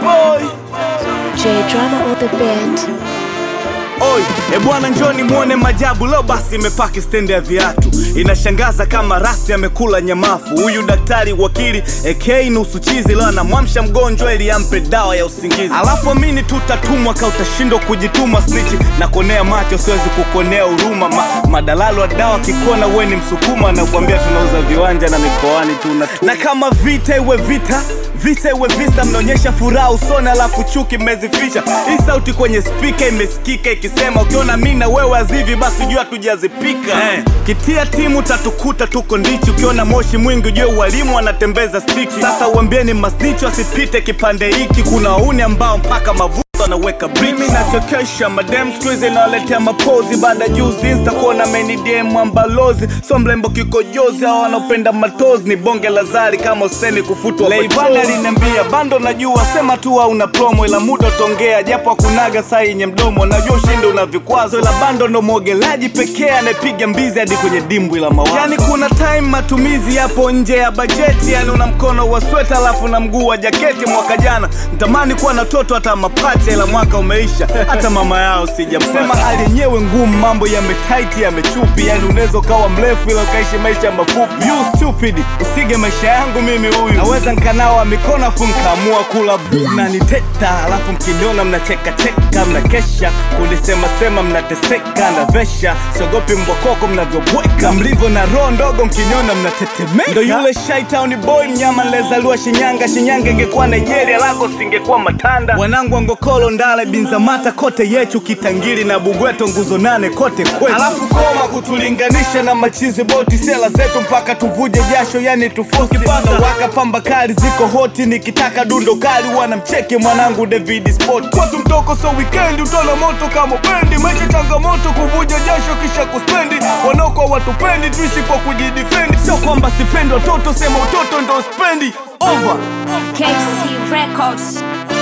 boy J drama on the beat. Oi, e bwana njoni muone majabu leo basi imepaki stendi ya viatu inashangaza kama rasi amekula nyamafu huyu daktari wakili AK nusu chizi leo anamwamsha mgonjwa ili ampe dawa ya usingizi alafu amini tutatumwa ka utashindwa kujituma snichi na konea macho siwezi kukonea huruma Ma, madalalo wa dawa kikona uwe ni msukuma na kuambia tunauza viwanja na mikoani tuna na kama vita iwe vita visa iwe visa mnaonyesha furaha usoni alafu chuki mmezifisha hii sauti kwenye spika imesikika ikisema ukiona mi na wewe azivi basi jua tujazipika eh. kitia timu tatukuta tuko ndichi ukiona moshi mwingi ujue walimu wanatembeza stiki sasa uambieni masnicho asipite kipande hiki kuna wauni ambao mpaka mavu anaweka mimi nachokesha madem skuizi inawaletea mapozi baada juzi insta kuona menidm ambalozi so mlembo kikojozi au wanaopenda matozi ni bonge la zari kama useni kufutwa leivani aliniambia bando najua sema tu hauna promo ila muda utongea japo akunaga saa yenye mdomo najua ushindi una vikwazo ila bando ndo mwogelaji pekee anayepiga mbizi hadi kwenye dimbwi la mawazo yani kuna time matumizi yapo nje ya bajeti yani una mkono wa sweta alafu na mguu wa jaketi mwaka jana mtamani kuwa na toto hata mapacha ila mwaka umeisha hata mama yao sijamsema hali yenyewe ngumu mambo yametaiti yamechupi yani unaweza ukawa mrefu ila ukaishi maisha mafupi you stupid usige maisha yangu mimi huyu naweza nkanawa mikono afu nkaamua kula bu na niteta alafu mkiniona mnachekacheka mnakesha kulisemasema mnateseka na vesha siogopi mbokoko mnavyobweka mlivyo na roho ndogo mkiniona mnatetemeka ndo yule shaitown boy mnyama nilezaliwa shinyanga shinyanga ingekuwa nigeria lako singekuwa matanda wanangu angokolo ndale binzamata kote yechu kitangiri na bugweto nguzo nane kote kwetu alafu koma kutulinganisha na machizi boti sela zetu mpaka tuvuje jasho yani tufosi waka pamba kali ziko hoti nikitaka dundo kali wanamcheki mwanangu david sport kwetu mtoko so weekend utona moto kama bendi maisha changamoto kuvuja jasho kisha kuspendi wanaokwa watupendi tuishi kwa kujidifendi sio kwamba sipendi watoto sema utoto ndo spendi over KC Records.